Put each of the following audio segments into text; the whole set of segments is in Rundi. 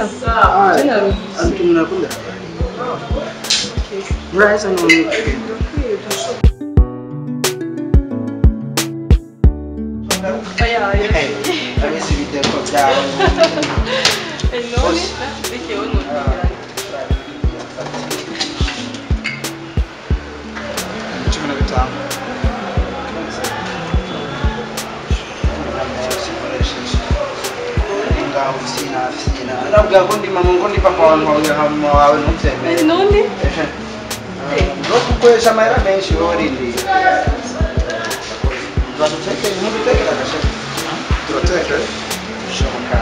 Antu mnakunda. Muraheza none. Hey, abisi biteko byawe. Cumi na bitanu. Ngaho sina sina. Nabwira ko ndi mama ngo ndi papa wawe wawe hama wawe ntubyemere. none no kukwesha amahera menshi wowe urindiriye turadutekera ntidutekera agashashi turateka bishoboka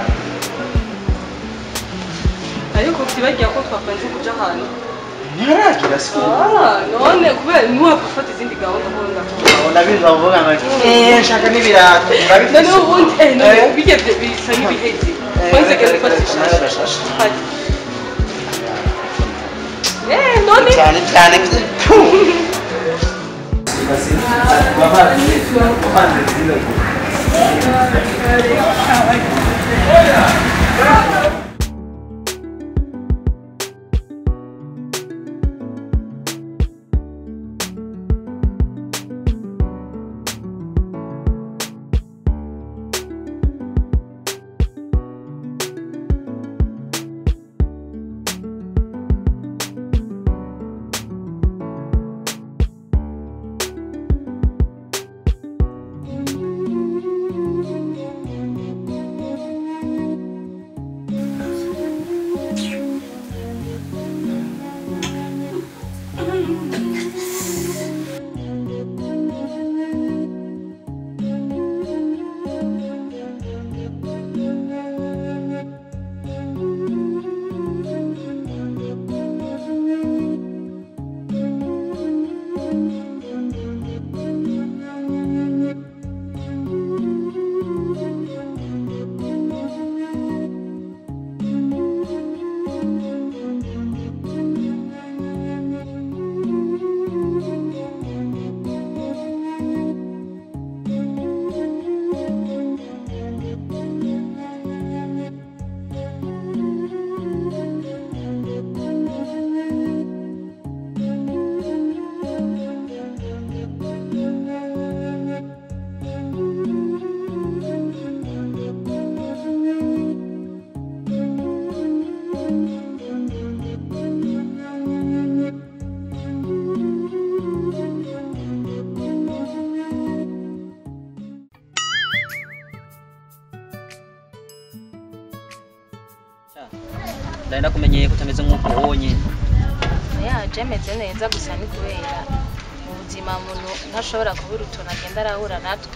ariko tibagira ko twapanze kuja ahantu ntiharagira si Ah, none kubera ntiwapfa gufata izindi gahunda ko ndakubona ubona biva bavuga ngo eee nshaka n'ibirato urabifise none ubundi eh none bigeze bisa nk'ibiheze kwanza genda ufata ishashe hari eh none cyane cyane ndari ndakumenyeye ko utameze nk'uko ubonye yaje ameze neza gusa ni kubera mu buzima muntu ntashobora kubura utuntu agenda arahura natwe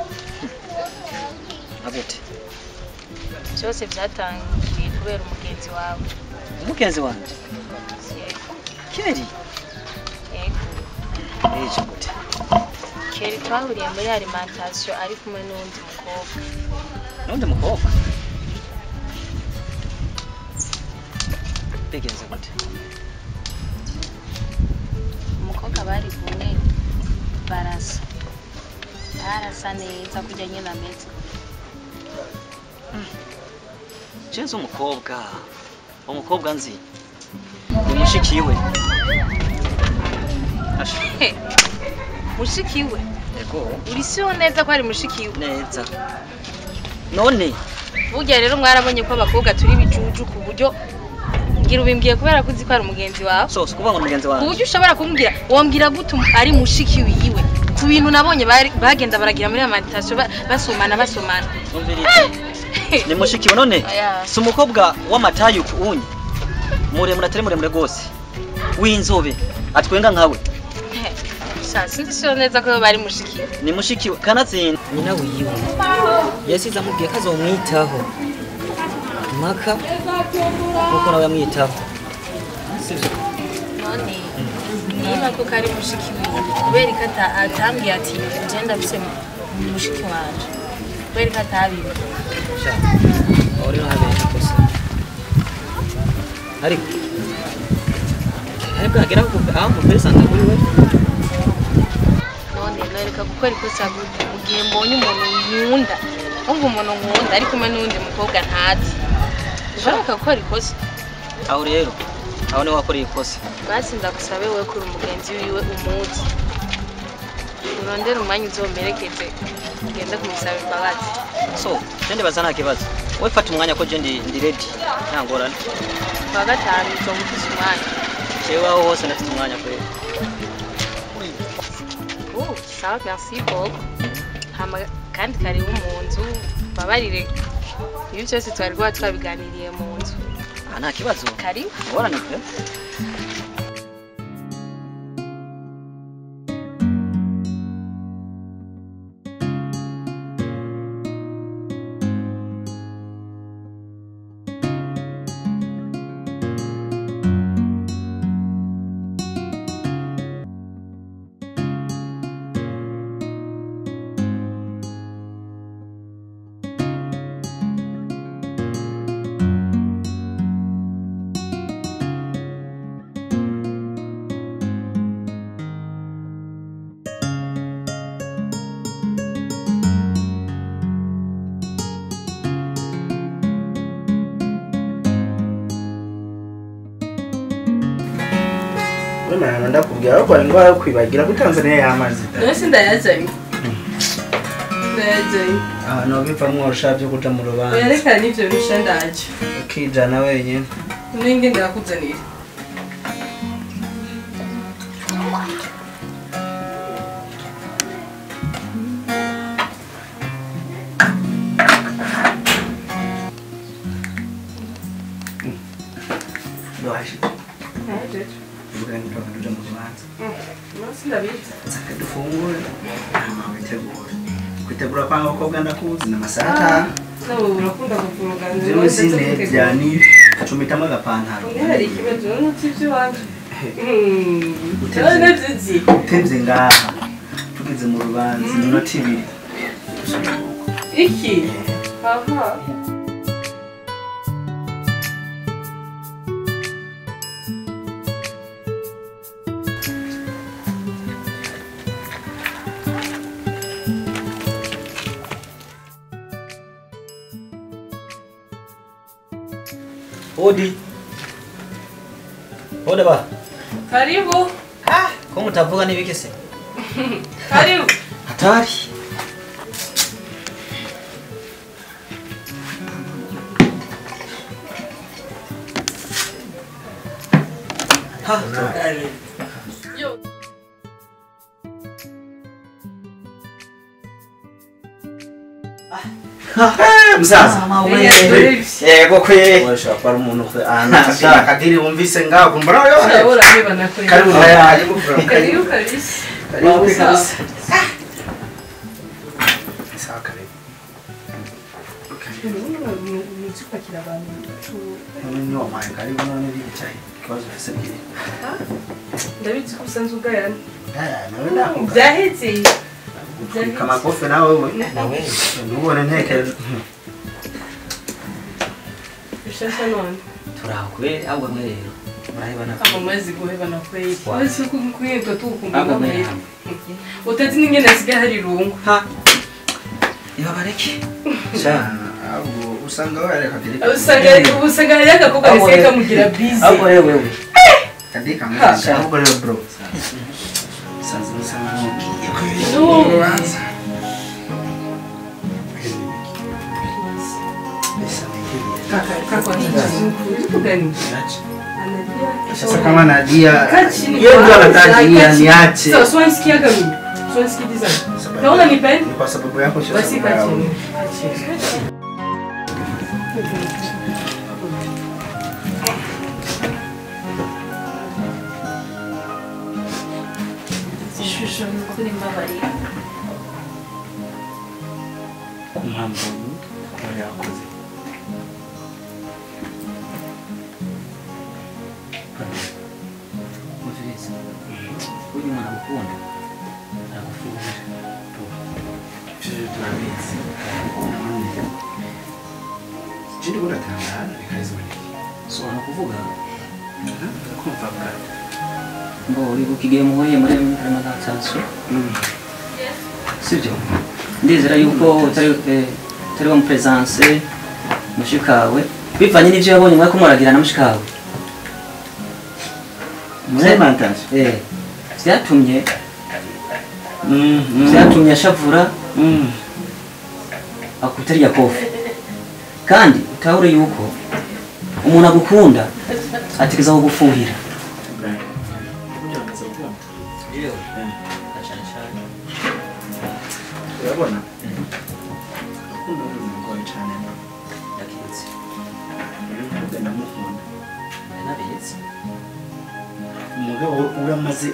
nka gute byose byatangiye kubera umugenzi wawe umugenzi wanjye Yego, keri yego. ejo gute kera twahuriye muri alimentation ari kumwe n'undi mukobwa n'undi mukobwa bigenze gute umukobwa bari kumwe barasa barasa neza kujya nyine ameze jeze umukobwa umukobwa nzi ni mushikiwe Asha, He, mushikiwe yego uri siho neza ko ari mushikiwe neza none burya rero mwarabonye ko abakobwa turi bijuju ku buryo ngira ubimbwiye kubera ko uzi ko ari umugenzi wawe sose kuvuga ngo ni mugenzi ku wanjye buryo ushobora kumbwira wambwira gute um- ari mushiki wiwe ku bintu nabonye bari- bagenda baragira muri alimentation ba- basomana basomana Umvirize. ni mushikiwe none Oya. si umukobwa w'amatayi unyi muremure atari muremure rwose w'inzobe atwenga nkawe Sha, sinzi siho neza ko bari mushikiwe ni mushikiwe kanatsinda nyina wiwe yasize amubwiye ko azomwitaho mpaka nkuko nawe yamwitaho sibyo none niba koko ari mushiki wiwe kubera ko ata- atambwiye ati je ndafise mu- mushiki wanje kubera ko atabiwe sha aho rero habereye ikosa ariko ariko hagera aho kuve- aho mupesanga kuri we none nareka gukora ikosa gute mu gihe mbonye umuntu nkunda umva umuntu nkunda ari kumwe n'undi mukobwa ntazi ushaka gukora ikosa aho rero aho niho wakoreye ikosa basi ndagusabe wowe kuri umugenzi wiwe umuzi urondere umwanya uzomerekeze ugende kumusaba imbabazi so je ndibaza nta kibazo wowe fata umwanya ko je ndi ndi ready nta ngorane kuwa gatanu uzoba ufise umwanya jewe aho hose ndafite umwanya kweli Oh, sawa merci beaucoup hama kandi karibu mu nzu babarire ibi byose twari kuba twabiganiriye mu nzu Ah, nta kibazo karibu ngorane pe wemana ndakubwira ariko indwara yo kwibagira ko tanzania yamaze none se ndayazanye ndayazanye ahantu bivamwo urusha byo kuja mu rubanza werekana n'ivyo bisha ndaje ukijana wenyine ninge ndakuzanira dohashije uvuga niko tuja mu rubanza nose ndabizi nsaka dufungure hama witegure kwitegura kwa abakobwa ndakuzi ni amasaha atanu nawe urakunda kuvuruga jewe sinevya ni cumitamwo agapantaro hari ikibazo n'uti iby'iwanje Utevye. none navyizi utevye ngaha tugeze mu rubanza iminota ibiri iki aha Odi. Oda ba. karibu Ko mutavuga n'ibiki se? karibu Hatari. Ha, yo musaza yego kwe. washobora kuba ari umuntu ahantu akadiri wumvise ngaho kumva nawe yohe urabona niba nakoreye karibu karibu karibu kabisa karibu Sawa. kabisa sawa karibu uzi kwakira abantu none ni wampaye karibu none bicaye ikibazo ufise bwiri ndabizi ko usanzwe ugayana nawe nakubwira byahetse utwika amakofe nawe we nawe ntubone ntekereje bishasha none turaho kubera ahubwo mwe rero murahebana abo mazi guhebana kweli Wa. mazi kukwiyetwa tukumva ahubwo mwe kweli hamwe utazi n'ingene asigaye hari irungu Ha. niba bareke ahubwo usanga wareka kadiri usanga usanga hari agakobwa Ahubwo gasigaye rero- kamugira bize ahubwo rero wewe kadiri kameze ahubwo rero bro saza bisa nk'ugiye No. kubanza bisa nk'ibihe kaka kaka wanatugani Sasa kama Nadia Kachini yeye ndo kwanza, anataka kachini. niache. Sawa, sio nisikia kama mimi. Sio nisikiliza. Naona nipende. Ni kwa sababu yako sio Basi sababu yao. kachini. Kachini. Ishusho kuri mbabarira. ku mpamvu yari yakoze. muviriza uyu muntu agukunda Nakufundisha. Sisi tunabizi. Chini kuna tangana bikaza bari. so ni ukuvuga Kumva bwa. ngo uri kukigiye muhuye muri remantation sibyo ndizera yuko utari eh, utari wa mupresence mushikawe bivanye n'ivyo yabonye mwako muragira na mushikawe Semantage. eh vyatumye Mm. mm, vyatumye ashavura Mm. akutariya kofi kandi utahure yuko umuntu agukunda ategeza kugufuhira Urabona? Urukundo ni rugoye cyane. Umukobwa ndamukunda. Umugabo uramaze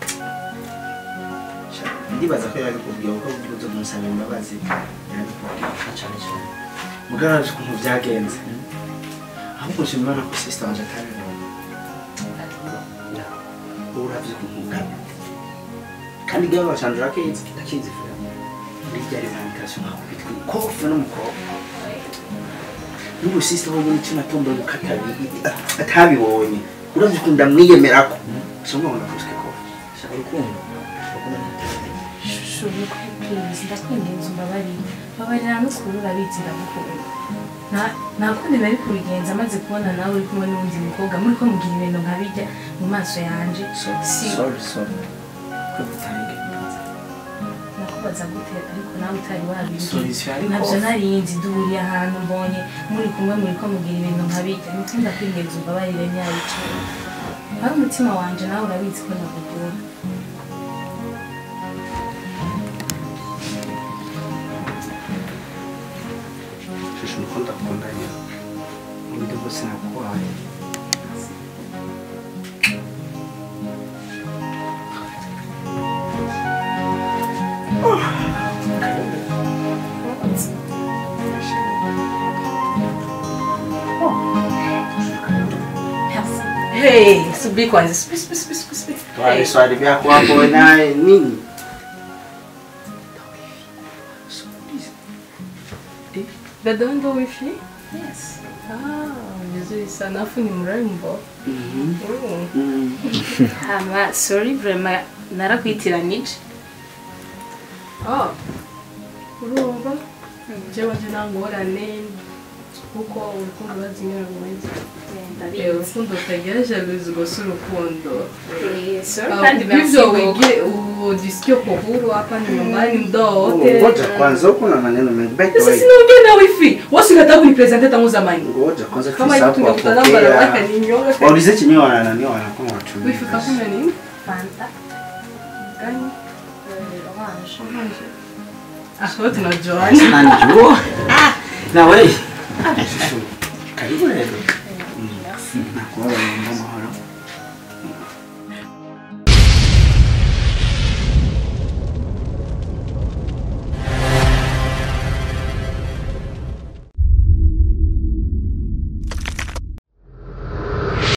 Sha, ndibaza ko yabikubwiye kuko uburyo uzo kumusaba imbabazi yabikubwiye. Mugabo arazi ukuntu byagenze. Ahubwo nshima Imana ko sister wanje atabibonye. Ubu uravye ukuntu ungana. Kandi igihano canje urakizi ndakizi vuba. Muri rya revendication nkaho bitwa ikofe n'umukobwa. N'ubu sister wo muri kino tombo gukata atabibonye. Uravye ukuntu ndamwiyemerako. Soma ngo nakuske kofe. shaka urukundo shusho please ndakwinginze umbabarire babarira n'ukuri urabizi ndagukunda nta- nta kundi nari kubigenza amaze kubona nawe uri kumwe n'uwundi mukobwa muri ko mugira ibintu nkabijya mu maso yanje si Sorry, sorry. Ko bitangiye. nakubaza gute ariko nawe utari wabimbwiye Solution ariko- ntabyo narinzi duhuriye ahantu mbonye muri kumwe muri ko mugira ibintu nkabijya nuko ndakwinginze umbabarire nyabicaye ari umutima wanje nawe urabizi ko nakugura Shusho uko ndakundanye. Uburyo bwose nakubaye. Hey, subiri kwanza. Subiri, subiri, subiri, subiri, subiri. Swali swali vyako hapo naye nini? Dada ndo wifi? Yes. Ah, vizuri sana. Afu ni mrembo. Mm. hama sorry vraiment narakwitiranije Ah. Urumva? Jewe nje nangorane kuko urukundo bazimira rumeze. Eh, urukundo utagira jalousie gusa urukundo. kandi hivyo wige ujisikie uko huru hapa ni nyumbani muda wowote. Ngoja kwanza huko na maneno mengi. By the Sasa way, sinaongea na wifi. Wasi unataka kunipresente tangu zamani. ngoja kwanza Kama tusapo tungekutana barabara wapokea. ninyonga. Waulize chenye wana nani wanakuwa watu. Wifi kakuna nini? fanta Gani? orange Ah, wewe tunajuana. nanjua na wewe Shusho. Karibu leo. Nakuwa mama